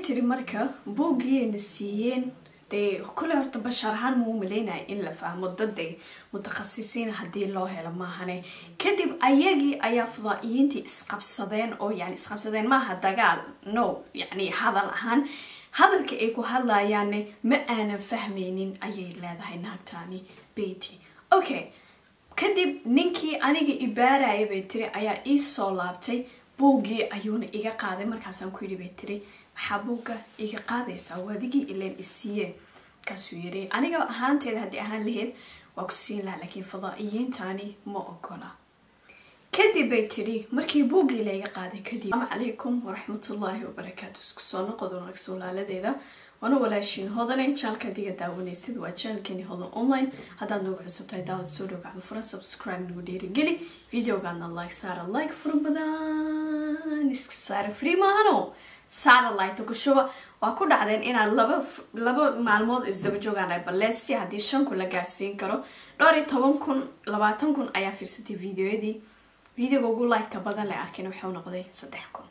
tiri marka buuggiina siiyeen dee kule horta bashar ahaan muu maleynaya in la fahmo dade mutakhasisiin haddii loo helo maahane kadib ayagii ayaa fadaa'iyiintii isqabsadeen oo yani isqabsadeen maaha dagaal no yani hadal ahaan hadalka ay ku hadlayaanne ma aanan fahmaynin ayay leedahay naagtaani beyti okay kadib ninkii aniga ibaaraya bay tiri ayaa ii soo laabtay buuggii ayuuna iga qaaday markaasaan ku yidhi bay tiri maxaa buugga iga qaadaysaa waadigii ileen isiiye markaasuu yiri aniga ahaanteeda haddii ahaan laheyd waa ku siin lahaa laakiin fadaa'iyiintani ma ogola kadib bay tidhi markii buuggii layga qaaday kadib asalaamu calaykum waraxmatullaahi wabarakaatu isku soo noqod wanaag suulaaladeeda waana walaashiin hodanay jaalka adiga daawanaysid waa jaalkani hodan online haddaad noogu cusub tahay daawad soo dhow gacmo furan subscribe nagu dhiirigeli videogaadna like saara like fura badan iska saara free maahano satellite ku shuba waa ku dhacdeen inaad laba laba maalmood isdaba joogaan balleesi haddii shan kun la gaarsiin karo dhowr iyo toban kun labaatan kun ayaa fiirsatay videoyadii videoga ugu liketa badan la arkin wuxuu noqday saddex kun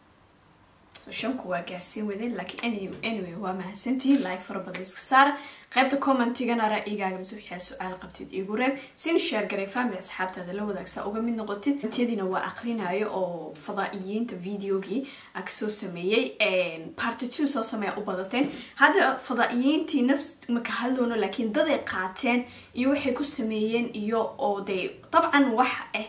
so shanku waa gaarsiin wadeen laakiin anyway waa mahadsantihiin like fara badan iska saara qaybta commentigana ra-igaaga mise waxaa su-aal qabtid igu reeb sin sheer garay family asxaabtaada la wadaagsaa uga mid noqotid intiyadiina waa aqrinayo oo fadaa'iyiinta videogii ag soo sameeyey party two soo sameeya u badateen hadda fadaa'iyiintii nafs maka hadloono laakiin daday qaateen iyo waxay ku sameeyeen iyo oo dee dabcan wax ah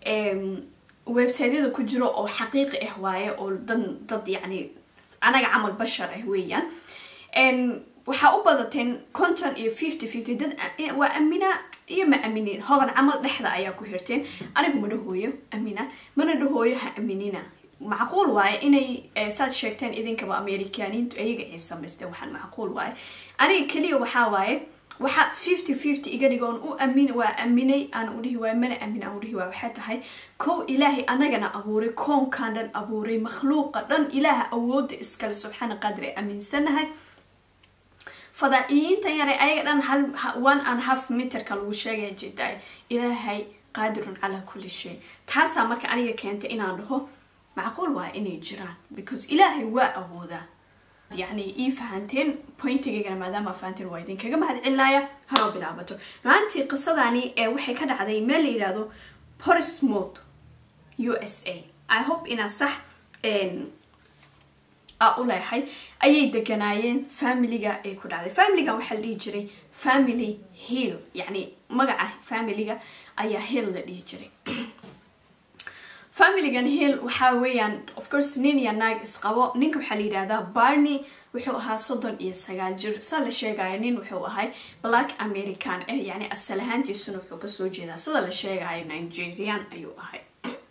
websiteyada ku jiro oo xaqiiqi ah waaye oo dan dad yacni anaga camal bashar ah weeyaan waxaa u badateen conton iyo fifty fifty dad waa amina iyo ma aminin hodan camal dhexda ayaa ku hirteen anigu ma dhahooyo amina mana dhahooyo ha aminina macquul waaye inay saad sheegteen idinkaba amerikaaniintu ayaga ay samaysteen waxaan macquul waaye aniga keliya waxaa waaye waxaa fifty fifty iga dhigoon u amin waa aminay aan udhihi waay mana amin aan udhihi waay waxay tahay kow ilaahay anagana abuuray koonkan dhan abuuray makhluuqa dhan ilaaha awooda iskale subxaana qaadir ay aaminsanahay fadaa'iyiinta yare ayaga dhan hal one and half meterka lagu sheegaya jedaay ilaahay qaadirun calaa kulli shay taasaa marka aniga keentay inaan dhaho macquul waa inay jiraan because ilaahay waa awoodaa yani ii fahanteen pointigaygana maadaama fahanteen waa idinkaga mahad celinaya haroo bilaabato maantii qisadani ee waxay ka dhacday meel la yihahdo porismouth u s a i hope inaa sax a u leehay ayay deganaayeen familiga ay ku dhacday familigan waxaa la dhihi jiray family hill yani magaca familiga ayaa hill la dhihi jiray familigan hill waxaa weeyaan of course nin iyo naag isqabo ninka waxaa la yidhahdaa barney wuxuu ahaa soddon iyo sagaal jir saa la sheegayo nin wuxuu ahay black american ah yani asal ahaantiisuna wuxuu kasoo jeedaa sida la sheegayo nigerian ayuu ahay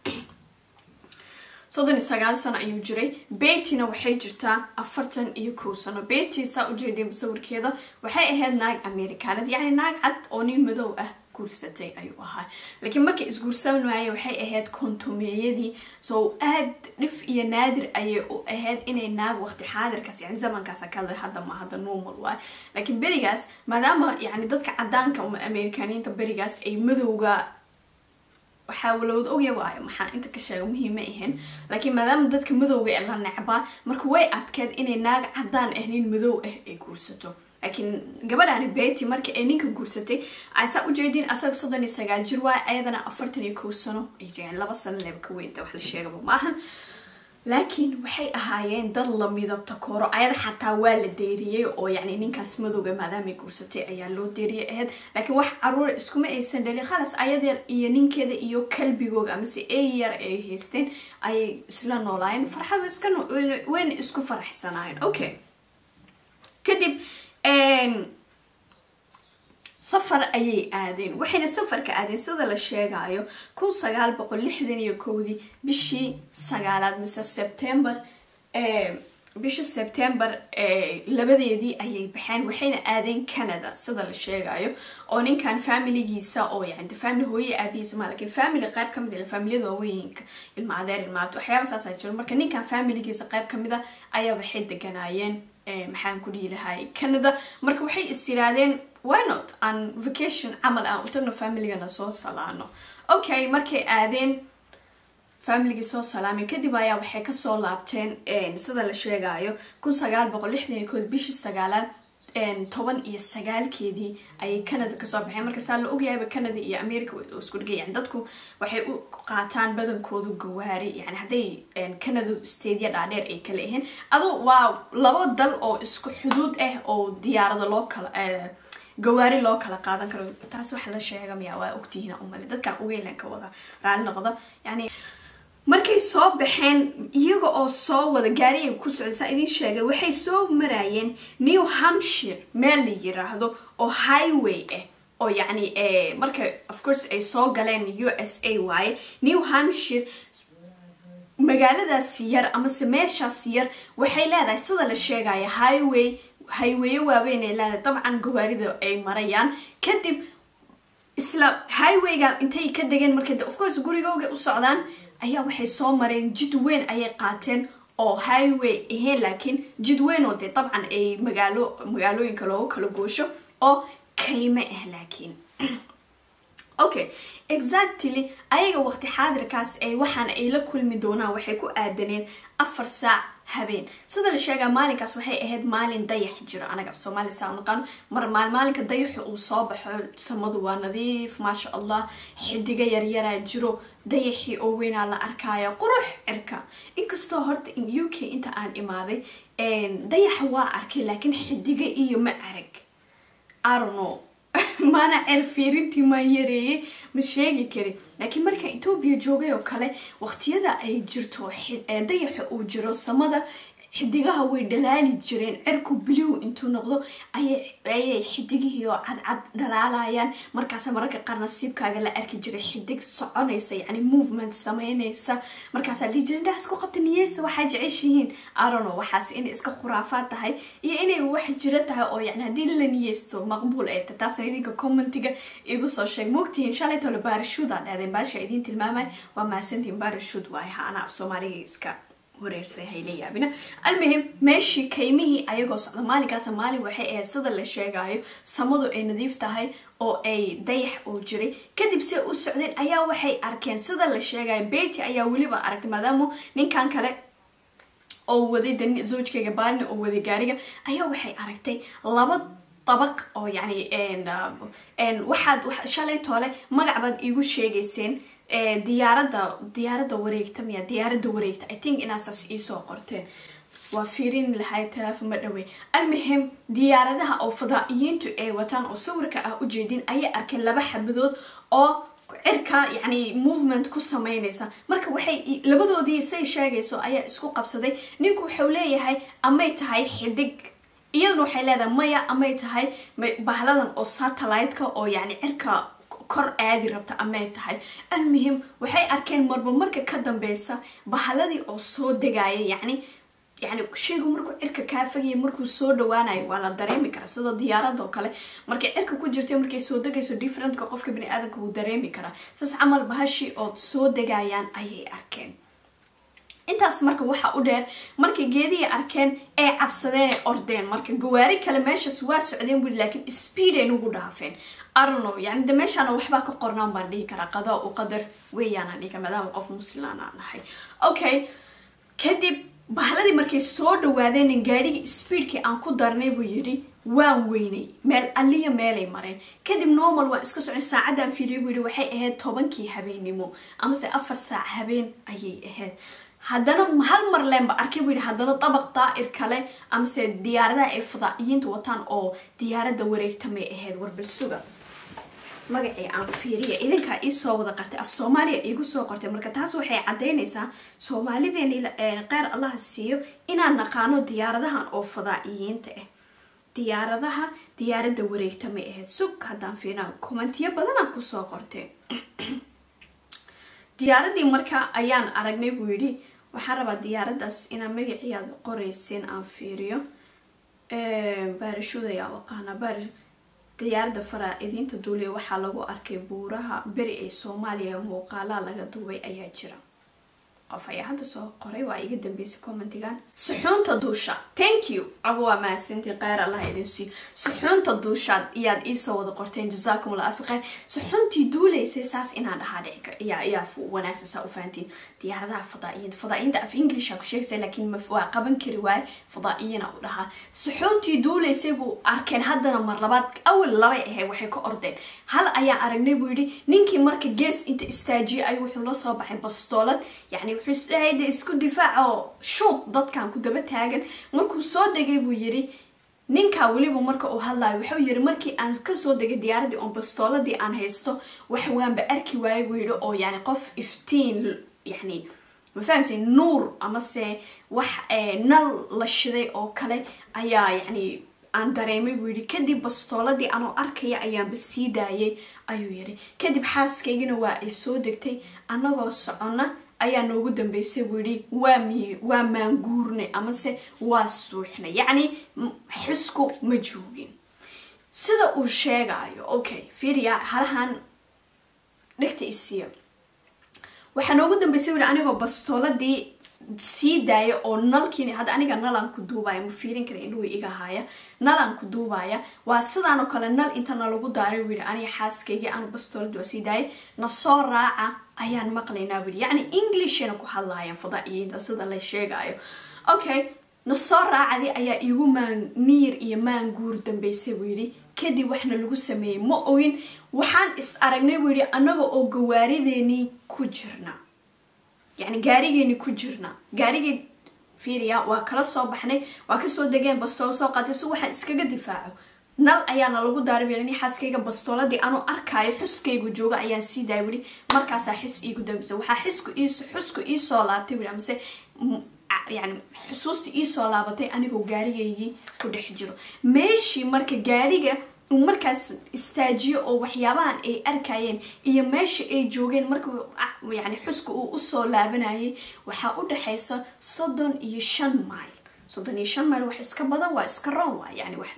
soddon iyo sagaal sano ayuu jiray betyna waxay jirtaa afartan iyo kow sano bety saa ujeedeen sawirkeeda waxay ahayd naag americanad yacni naag cad oo nin madow ah guursatay ayuu ahaa laakiin markay isguursan waayeen waxay ahayd kontomeeyadii so aad dhif iyo naadir ayay u ahayd inay naag waqti xaadirkaas yani zamankaas kale hadda ma hadda normal waay laakiin berigaas maadaama yani dadka cadaanka ama amerikaaniinta berigaas ay madowga waxaa walowda ogya waayo maxaa inta ka sheega muhiima ahayn laakiin maadaama dadka madowga ee la necbaa marka way adkeed inay naag cadaan ah nin madow ah ay guursato laakiin gabadhaani bety marka ay ninka guursatay aysaa ujeediin asaga soddon iyo sagaal jir waay ayadana afartan iyo kow sano ay jireen laba sano leba ka weynta wax la sheegaba maahan laakiin waxay ahaayeen dad la midabta koro ayada xataa waa la deeriyey oo yani ninkaas madowga maadaamay guursatay ayaa loo deeriyay ahayd laakiin wax caruura iskuma aysan dhalin khalas ayada iyo ninkeeda iyo kalbigooga amase eyar ay haysteen ayay isla noolaayeen farxada iska wayna isku faraxsanaayeen okay kadib safar ayay aadeen waxayna safarka aadeen sida la sheegayo kun sagaal boqol lixdan iyo kowdii bishii sagaalaad mise sebtember bisha sebtember labadeedii ayay baxeen waxayna aadeen canada sida la sheegayo oo ninkan familigiisa oo yani family hooye aabihiisa ma lakiin family qayb kamid a familiyada waaweynka ilma adeer ilmaabto waxyaaba saasa jiro marka ninkan familigiisa qayb kamid a ayaa waxay deganaayeen maxaan ku dhihi lahay canada marka waxay is yiraadeen why not aan vacation camal aan u tagno familygana soo salaano okay markay aadeen familigii soo salaamay kadib ayaa waxay kasoo laabteen sida la sheegayo kun sagaal boqol lixdan iyo kood bishii sagaalaad toban iyo sagaalkeedii ayay canada kasoo baxeen marka saa la ogyahayba canada iyo america isku dhigay yani dadku waxay u qaataan badankoodu gawaari yani hadday canada stadia dhaadheer ay kala ahayn adu waa labo dal oo isku xuduud ah oo diyaarada loo kala gawaari loo kala qaadan karo taas waxa la sheega miya waa ogtihiin umale dadka ugeynlan ka wada raali noqda yani markay soo baxeen iyaga oo soo wada gaariga ku socda saa idiin sheegay waxay soo maraayeen new hampshire meel la yiraahdo oo highway ah oo yacni marka of course ay soo galeen u s a waaye new hampshire magaaladaas yar amase meeshaas yar waxay leedahay sida la sheegaya highway highwaye waaweyn ay leedahay dabcan gawaarida ay marayaan kadib isla highwayga intay ka degeen marka of course gurigooga u socdaan ayaa waxay soo mareen jid weyn ayay qaateen oo highway ahayn laakiin jid weyn oo dee dabcan ay magaalo magaalooyinka loogu kala goosho oo kayme ah laakiin okay exactly ayaga waqti xaadirkaas ay waxaan ay la kulmi doonaan waxay ku aadaneen afar saac habeen sida la sheegaa maalinkaas waxay ahayd maalin dayax jiro anaga af soomaaliya saa naqaano mar maal maalinka dayaxu uu soo baxo samadu waa nadiif maasha allah xidiga yaryaraa jiro dayaxii oo weynaa la arkaya qurux cirka inkastoo horta in u k inta aan imaaday dayaxa waa arkay laakiin xidiga iyo ma arag arono maana ceer fiirintii maan yareeyay ma sheegi karin laakiin marka etoobiya joogay oo kale waqtiyada ay jirto dayaxa uu jiro samada xidigaha way dhalaali jireen cirku bliw intuu noqdo ayay xidigihii oo cadcad dhalaalayaan markaasa mararka qaar nasiibkaaga la arki jiray xidig soconaysa yani movement sameynaysa markaasaa lijendaas ku qabta niyeysa waxaa jeceshihiin arono waxaas inay iska khuraafaad tahay iyo inay wax jiro tahay oo yani haddii la niyeysto maqbuul ay tahay taasna idinka commentiga igu soo sheeg moogtihiin shalaytole baarashuud aa dhahdeen baasha idiin tilmaamay waa mahadsantihiin baarashuud waay ha anaa af soomaaliga iska wareersay hayla yaabina almuhim meeshii kaymihii ayagoo socda maalinkaasa maalin waxay ahayd sida la sheegayo samadu ay nadiif tahay oo ay dayax oo jiray kadib se u socdeen ayaa waxay arkeen sida la sheegayo bety ayaa weliba aragtay maadaama ninkan kale oo waday zoojkayga baalina oo waday gaariga ayaa waxay aragtay laba dabaq oo yani waxaad shalay toole magac baad iigu sheegayseen diyaarada diyaarada wareegta miya diyaarada wareegta i think inaasaas iisoo qorteen waa fiirin lahay teleefon ma dhawey almuhim diyaaradaha oo fadaa'iyiintu ay wataan oo sawirka ah ujeedin ayay arkeen laba xabadood oo cirka yani movement ku sameynaysa marka waxay labadoodii say sheegayso ayaa isku qabsaday ninku wuxuu leeyahay amay tahay xidig iyaduna waxay leedahay maya amay tahay bahladan oo satellite-ka oo yani cirka kor aadi rabta amay tahay almuhim waxay arkeen marba marka ka dambeysa bahaladii oo soo degaya yani yani shaygu markuu cirka kaa fogaya markuu soo dhawaanayo waa la dareemi karaa sida diyaarada oo kale markay cirka ku jirta markay soo degayso differentka qofka bani aadamka wuu dareemi karaa saas camal bahashii ood soo degayaan ayay arkeen intaas marka waxa u dheer markay geedihii arkeen ay cabsadeen ay ordeen marka gawaari kale meeshaas waa socdeen weli laakiin speed ay nugu dhaafeen arno yani de meeshaana waxbaa ka qornaan baan dhihi karaa qadaa u qadar weeyaana dhihi kara maadaama qof muslimaan aan nahay okay kadib bahladii markay soo dhawaadeen gaadhigii speedkii aan ku darnay buu yidhi waan weynay meel alliya meelay mareen kadib normal waan iska socon saacadaan fiiriyay buu yidhi waxay ahayd tobankii habeennimo amase afar saac habeen ayay ahayd haddana hal mar leenba arkay buu yidhi haddana dabaq daa'ir kale amase diyaaradaha ay fadaa'iyiinta wataan oo diyaaradda wareegtamay ahayd warbalsuga magacii aan fiiriya idinkaa iisoo wada qartay af soomaaliya iigu soo qortay marka taas waxay caddaynaysaa soomaalideeni qeyr allaha siiyo inaan naqaano diyaaradahan oo fadaa'iyiinta ah diyaaradaha diyaaradda wareegtamay ahayd sug haddaan fiirina kommentiyo badanaa kusoo qortay diyaaradii marka ayaan aragnay buu yidhi waxaan rabaa diyaaraddaas inaa magaciyaad qoreyseen aan fiiriyo baarashuud ayaa aqaana baarash diyaaradda faraa-idiinta duuliya waxaa lagu arkay buuraha beri ee soomaaliya muuqaalaa laga duubay ayaa jira qof ayaa hadda soo qoray waa iga dambeysay commentigan suxuunta duusha thank you abo waa mahadsantii kheyr allah idin siiyo suxuunta duushaad iyaad iisoo wada qorteen jazaakum allah alfi kheyr suxuuntii duulaysay saas inaan dhahaa dhici kar iyaa iyaa wanaagsan saa u fahantiin diyaaradaha fadaa'iyiinta fadaa'iyiinta af inglisha ku sheegaysa laakiin ma waa qaban kari waaye fadaa'iyina u dhahaa suxuuntii duulaysay buu arkeen haddana mar labaad awal labay ahayd waxay ka ordeen hal ayaan aragnay buu yidhi ninkii marka gees inta istaajiyay ay wuxuu la soo baxay bastoolad yacni wuxuu isdhahay de isku difaac oo shuud dadkan ku daba taagan markuu soo degay buu yidhi ninkaa weliba marka uu hadlayo wuxuu yidhi markii aan kasoo degay diyaaradii oon bastooladii aan haysto wax waanba arki waayay buu yidhi oo yani qof iftiin yani ma fahamtay nuur amase wax nal la shiday oo kale ayaa yani aan dareemay buu yidhi kadib bastooladii anoo arkaya ayaanba sii daayay ayuu yidhi kadib xaaskaygina waa ay soo degtay annagoo soconna ayaa noogu dambeysay buu yidhi waa mi waa maanguurnay amase waa suuxnay yacni xisku ma joogin sida uu sheegayo okay fiiriya halahan dhegta isiiya waxaa noogu dambeysay buu yidhi anigoo bastooladii sii daaya oo nalkiin hadda aniga nalan ku duubaya ma fiirin kara indhuhu iga haaya nalan ku duubaya waa sidaan oo kale nal inta nalagu daaray buu yidhi aniga xaaskaygii aanu bastooladi waa sii daayay na soo raaca ayaan maqlaynaa buu yidhi yacni englishna ku hadlaayaan fadaa'iyiinta sida la sheegayo okay na soo raacadii ayaa igu maan miyir iyo maan guur dambeysay buu yidhi kadib waxna lagu sameeyey ma ogin waxaan is aragnay buu yidhi annaga oo gawaarideenii ku jirna yacni gaarigeeni ku jirna gaarigii fiiriya waa kala soo baxnay waa kasoo degeen bastoolo soo qaatay si waxaan iskaga difaaco nal ayaana lagu daaray ni xaaskayga bastooladii anuu arkaayo xuskaygu jooga ayaan sii daaya weli markaasaa xis iigu dambisa waxaa xisku ii xusku iisoo laabtay weli amase yani xusuusta iisoo laabatay anigoo gaarigaygii ku dhex jiro meeshii marka gaariga uu markaas istaajiyo oo waxyaabahan ay arkayeen iyo meesha ay joogeen marka yani xuska uu usoo laabanayay waxaa u dhexaysa soddon iyo shan mayl soddon iyo shan mayl wax iska badan waa iska roon waa yani wax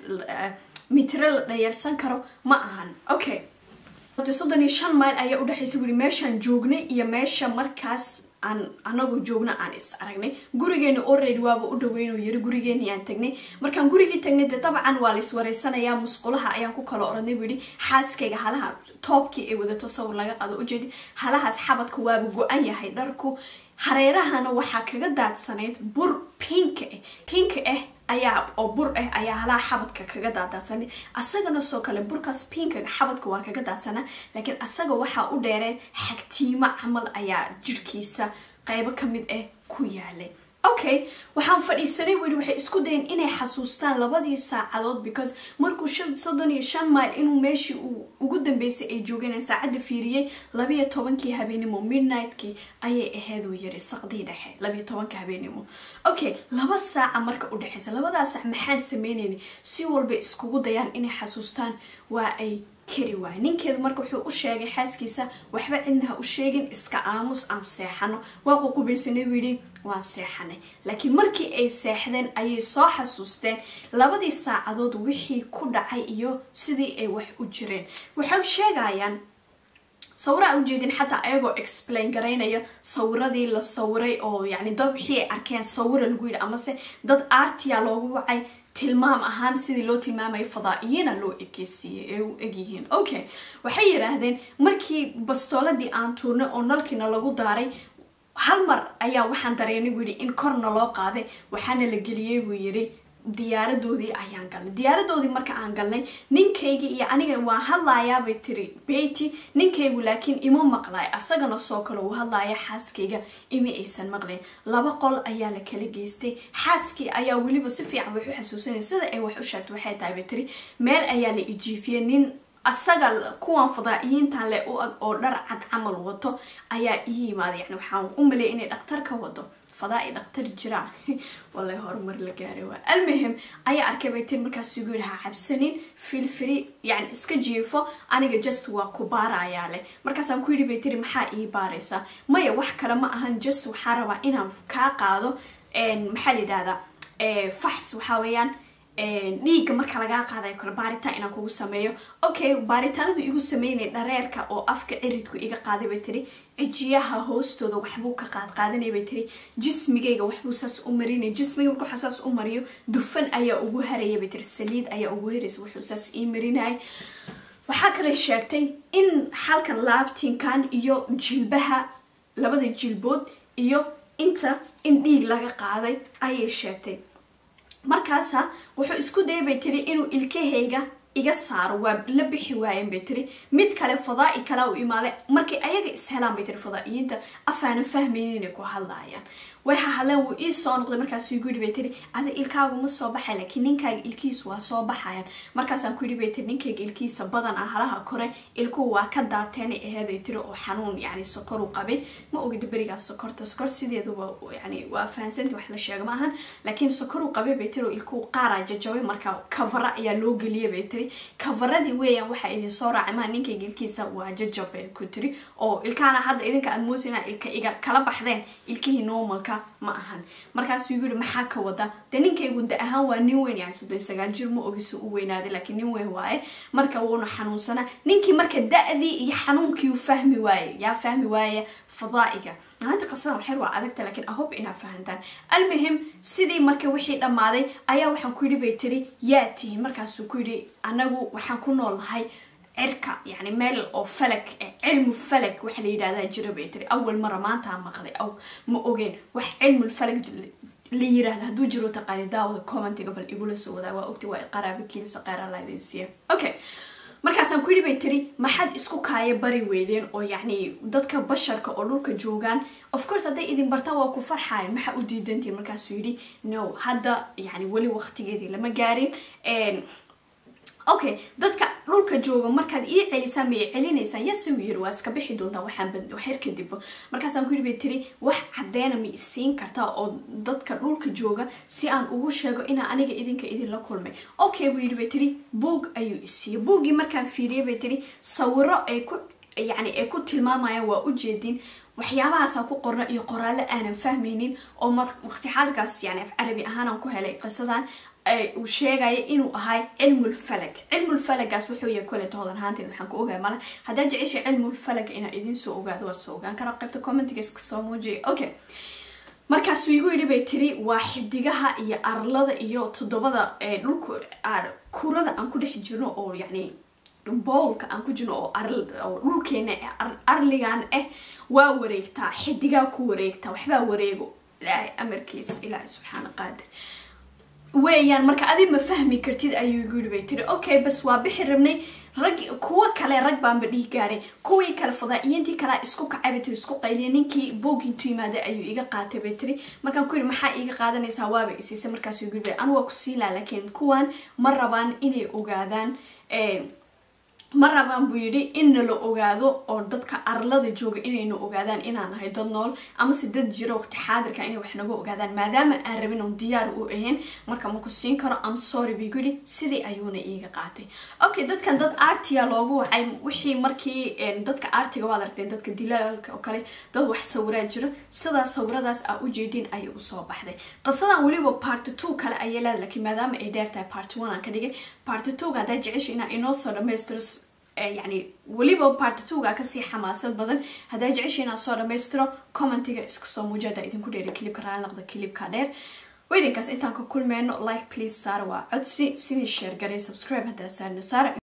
mitro la dhayarsan karo ma ahan okay soddon iyo shan mayl ayaa udhexaysa wuri meeshaan joognay iyo meesha markaas aan anagoo joogna aan is aragnay gurigeeni already waaba u dhaweyn oo yiri gurigeeni aan tagnay markaan gurigii tagnay dee dabcan waa la iswareysanayaa musqulaha ayaan ku kala oranay buu yidhi xaaskayga halaha toobkii ay wadato sawir laga qado ujeedi halahaas xabadka waaba go-an yahay dharku hareerahana waxaa kaga daadsanayd bur pink ah pink ah ayaa oo bur ah ayaa halaha xabadka kaga daadaadsanay asagana soo kale burkaas pinkaga xabadka waa kaga daadsanaa laakiin asaga waxaa u dheereed xagtiimo camal ayaa jirhkiisa qeybo kamid ah ku yaalay okay waxaan fadhiisanay weli waxay isku dayeen inay xasuustaan labadii saacadood because markuu soddon iyo shan mayl inuu meeshii ugu dambeysay ay joogeen saacadda fiiriyey labiyo tobankii habeenimo midnightkii ayay aheeduu yiri saqdii dhexe labiyo tobanka habeenimo okay laba saaca marka u dhexeysa labadaa saac maxaan sameynayna si walba iskugu dayaan inay xasuustaan waa ay kari waay ninkeedu marka wuxuu u sheegay xaaskiisa waxba cidna ha u sheegin iska aamus aan seexano waa ququbaysanay buu yidhi waan seexanay laakiin markii ay seexdeen ayay soo xasuusteen labadii saacadood wixii ku dhacay iyo sidii ay wax u jireen waxay sheegayaan sawira ujeedin xataa ayagoo explain garaynaya sawiradii la sawiray oo yani dad wixii ay arkeen sawira lagu yidhi amase dad artia loogu wacay tilmaam ahaan sidii loo tilmaamaya fadaa'iyiina loo ekeysiiyey ee u egyihiin okay waxay yidhaahdeen markii bastooladii aan tuurnay oo nalkiina lagu daaray hal mar ayaa waxaan dareennay buu yidhi in korna loo qaaday waxaana la geliyey buu yidhi diyaaradoodii ayaan galnay diyaaradoodii marka aan galnay ninkayga iyo aniga waan hadlaayaabay tiri beyti ninkaygu laakiin ima maqlay asagana soo kale uu hadlaaya xaaskayga ima aysan maqlayn laba qol ayaa la kala geystay xaaskii ayaa weliba si fiican wax u xasuusanaya sida ay wax u sheegtay waxay tahay bay tiri meel ayaa la ijiifiyey nin asaga kuwan fadaa'iyiintan le u ag oo dhar cad camal wato ayaa ii yimaaday yani waxaan u maleeyay inay dhakhtar ka wado fadaa'i dhakhtar jiraan wallay horumar la gaaray waa almuhim ayaa arkay bay tir markaasuu igu yidhi ha cabsanin filfiri yani iska jiifo aniga just waa ku baarayaa leh markaasaan ku yidhi bay tiri maxaa ii baaraysaa maya wax kale ma ahan just waxaa rabaa inaan kaa qaado maxaa la yidhahdaa fax waxaa weeyaan dhiigga marka lagaa qaadayo kale baaritaan inaan kugu sameeyo okay baaritaanadu igu sameynay dhareerka oo afka ciridku iga qaaday bay tiri cijiyaha hoostooda waxbuu ka qaad qaadanay bay tiri jismigayga waxbuu saas u marinay jismiga markuu saas u mariyo dufan ayaa ugu haraya bay tiri saliid ayaa ugu haraysa wuxuu saas ii marinayay waxaa kale sheegtay in halkan laabtinkan iyo jilbaha labada jilbood iyo inta in dhiig laga qaaday ayay sheegtay markaasa wuxuu isku dayay bay tiri inuu ilkahayga iga saaro waa la bixi waayeen bay tiri mid kale fadaa-i kalea u imaaday markay ayaga ishelaan bay tiri fadaa-iyiinta afaanan fahmaynin inay ku hadlaayaan waxa hadleen wuu ii soo noqday markaas igu yidhi bay tiri ada ilkaagu ma soo baxay laakiin ninkaaga ilkihiisu waa soo baxayan markaasaan ku yidhi bay tiri ninkayga ilkihiisa badan ah halaha kore ilkuhu waa ka daateenay aheeday tiri oo xanuun yani sokoru qabay ma ogida berigaas sokorta sokor sideeduba yani waa fahansanti wax la sheega ma ahan laakiin sokoru qabay bay tiri oo ilkuhu qaaraa jajabay marka kavara ayaa loo geliyay bay tiri kavaradii weeyaan waxaa idin soo raacay maa ninkayga ilkihiisa waa jajab bay ku tiri oo ilkaana hadda idinka aad moosina ilka iga kala baxdeen ilkihii normalka ma ahan markaasuu igu yihi maxaa ka wada dee ninkaygu da ahaan waa nin weyn yani soddon sagaal jir ma ogisa u weynaaday laakiin nin weyn waaye marka wuuna xanuunsanaa ninkii marka da-dii iyo xanuunkii u fahmi waaye yaa fahmi waaya fadaa'iga maanta qasada waxyar waa adagta laakiin ahob inaa fahantaan almuhim sidii marka wixii dhammaaday ayaa waxaan ku yidhi bay tiri yaa tihiin markaasuu ku yidhi anagu waxaan ku noolnahay cirka yani meel oo falag cilmu falag waxa la yidhahdaa jira bay tiri awal mara maantaa maqlay aw ma ogeen wax cilmul falag la yiraahda hadduu jiro taqaani daawada commentiga bal igula soo wadaa waa ogta waa qaraaba kiilisa qeyra la idin siiya okay markaasaan ku yidhi bay tiri maxaad isku kaaya bari weydeen oo yacni dadka basharka oo dhulka joogaan of course hadday idin bartaan waa ku farxayan maxaa u diidantiin markaasuu yidhi no hadda yani weli waqtigeedii lama gaarin okay dadka dhulka jooga markaad ii celisaan may celinaysaan yase uu yiri waa iska bixi doontaa waxaan waxyar kadib markaasaan ku yidhi bay tiri wax caddeena ma isiin kartaa oo dadka dhulka jooga si aan ugu sheego inaa aniga idinka idinla kulmay okay buu yidhi bay tiri buog ayuu isiiyey buuggii markaan fiiriyay bay tiri sawiro ay ku yani ay ku tilmaamayaan waa ujeedin waxyaabahaasaan ku qorna iyo qoraallo aanan fahmaynin oo mar waqti xaalkaas yani af carabi ahaanaan ku helay qisadan uu sheegaya inuu ahay cilmul falag cilmul falagaas wuxuu yahay kole toodan ahaanteed waxaan ku ogahay male haddaa jeceshay cilmul falaga inaa idin soo ogaado waa soo ogaan karaa qaybta commentiga iska soo muujiya okay markaasuu igu yidhi bay tiri waa xidigaha iyo arlada iyo toddobada dhulka kurada aan ku dhex jirno oo yacni boolka aan ku jirno oo dhulkeena arligan ah waa wareegtaa xidigaa ku wareegtaa waxbaa wareego ilaahay amarkiis ilaahay subxaana qaadir weeyaan marka adi ma fahmi kartid ayuu igu yidhi bay tiri okay bas waa bixi rabnay rag kuwa kale rag baanba dhihi gaaray kuwii kale fadaa'iyiintii kalea isku kacay bay tiri isku qayliya ninkii boog intuu yimaaday ayuu iga qaatay bay tiri markaan ku yidhi maxaa iiga qaadanaysaa waaba isiisay markaasuu igu yidhi anu waa ku siilaa laakiin kuwan ma rabaan inay ogaadaan ma rabaan buu yidhi in nala ogaado oo dadka arlada jooga inayna ogaadaan inaan nahay dad nool amase dad jiro waqti xaadirka inay wax naga ogaadaan maadaama aan rabin oon diyaar u ahayn marka ma ku siin karo am sorry buu yidhi sidii ayuuna iiga qaatay okay dadkan dad artiya loogu waxay wixii markii dadka artiga waad aragteen dadka dilaalka oo kale dad wax sawiraa jiro sidaas sawiradaas aa ujeedin ayay usoo baxday qisadan weliba party two kale ayay leedahay laakiin maadaama ay dheer tahay party one aan ka dhigay party two haddaa jecesha inaa inoo soo dhamaystiro yani weliba party twoga kasii xamaasad badan haddaa jecesha inaan soo dhamaystiro commentiga iska soo muujada idinku dheeri kilibka raalnaqda kilibka dheer weydinkaas intaan ka kulmeyno like please saara waa codsi sidii sheer garay subscribe haddaa saarna saara